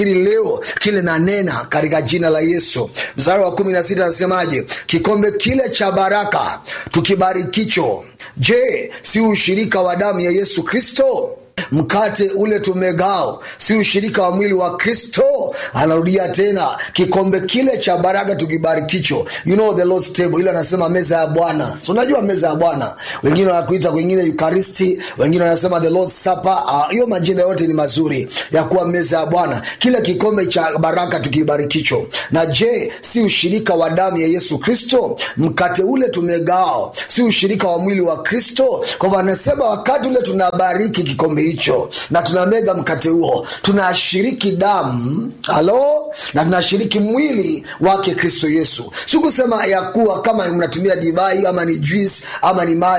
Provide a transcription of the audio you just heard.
ili leo kile nanena katika jina la yesu mstari wa kumi na sita anasemaje kikombe kile cha baraka tukibarikicho je si ushirika wa damu ya yesu kristo mkate ule tumegao si ushirika wa mwili wa kristo anarudia tena kikombe kile cha baraka tukibarikicho you know the Lord's table ile anasema meza ya bwana so unajua meza ya bwana wengine wanakuita wengine eucharisti wengine wanasema the Lord's supper hiyo uh, majina yote ni mazuri ya kuwa meza ya bwana kile kikombe cha baraka tukibarikicho na je si ushirika wa damu ya yesu kristo mkate ule tumegao si ushirika wa mwili wa kristo kwa hivyo anasema wakati ule tunabariki kikombe hicho na tunamega mkate huo tunashiriki damu halo na tunashiriki mwili wake kristo yesu sikusema ya kuwa kama mnatumia divai ama ni juice ama ni maji